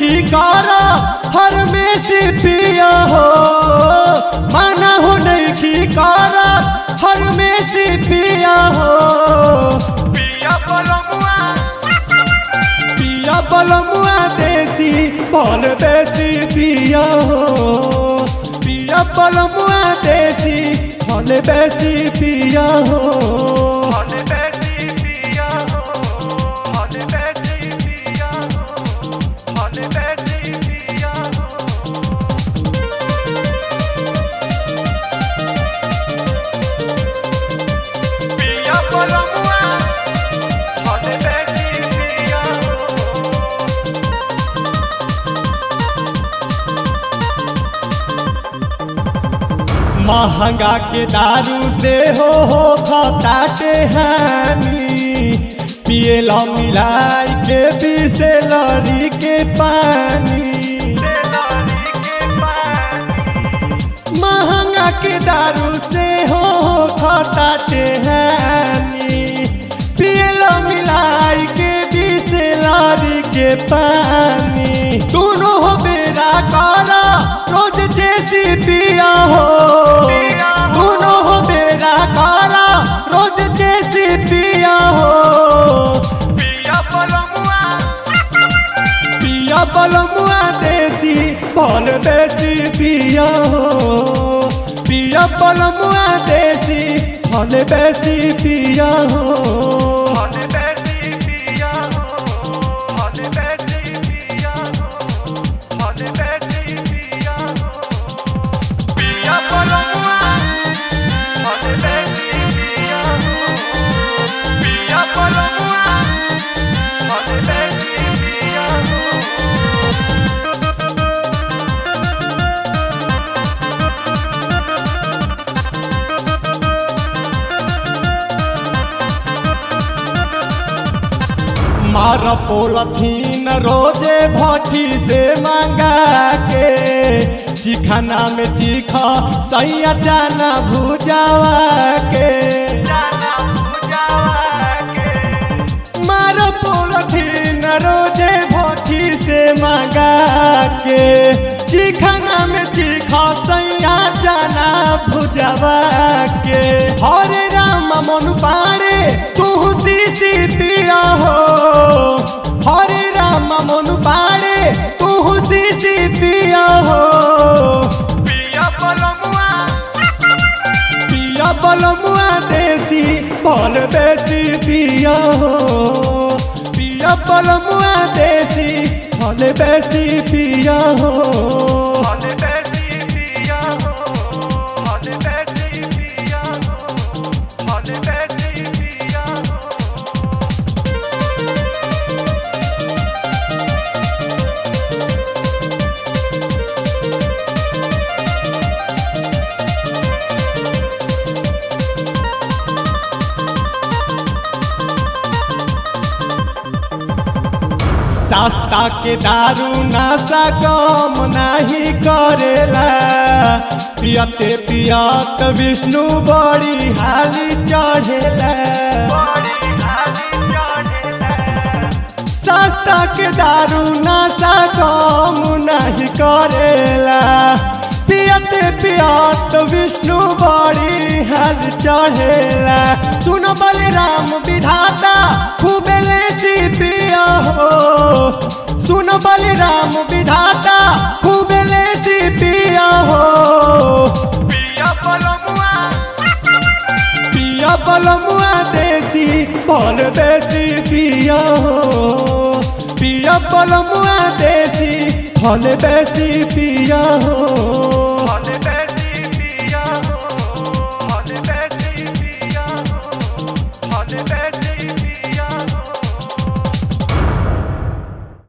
की कारा हर में से पिया हो माना हो नहीं की कारा हर में से पिया हो पिया बलमुआ पिया बलमुआ देसी बल देसी पिया हो पिया बलमुआ देसी बल देसी पिया हो हने बेसी पिया हो हने बेसी पिया हो हने बेसी पिया हो पिया बलमुआ हने बेसी पिया हो महंगा के दारू से हो हो खताटे हानि पिए ला मिलाई के पीसे लड़ी के पानी तेलारी के पानी महंगा के दारू से हो हो खताटे हानि पिए ला मिलाई के पीसे लड़ी के पानी दोनों हो बेरा कारा रोज जैसी पिया हो दोनों हो बेरा कारा रोज जैसी पिया हो पिया बलमुआ पिया बलमुआ देसी बल देसी पिया हो पिया बलमुआ देसी बल देसी पिया हो हने बेसी पिया हो हने बेसी पिया हो हने बेसी पिया हो पिया बलमुआ हने बेसी पिया हो पिया बलमुआ हने बेसी पिया हो मार पोलथीन रोजे भट्टी से मांगा के चिखाना में चीखा सैया जाना भुजावा के जाना पूजावा के मार पोलथीन रोजे भट्टी से मांगा के चिखाना में चीखा सैया जाना भुजावा के हरे राम मन पाड़े तू सीसी पिया हो हरे राम मन पाड़े तू सीसी पिया हो पिया बलमुआ पिया बलमुआ देसी बल देसी पिया हो पिया बलमुआ देसी बल देसी पिया हो हने बेसी पिया हो हने बेसी पिया हो हने बेसी पिया हो सस्ता के दारू नशा कम नहीं करेला पियते पियत विष्णु बड़ी हाली चढ़ेला बड़ी हाली चढ़ेला सस्ता के दारू नशा कम नहीं करेला पियते पियत विष्णु बड़ी हाल चढ़ेला सुन बलराम विधाता खूबे लेती पिया हो सुन बलराम विधाता खूबे लेती पिया हो पिया बलमुआ पिया बलमुआ देसी बल देसी पिया हो पिया बलमुआ देसी फल देसी पिया हो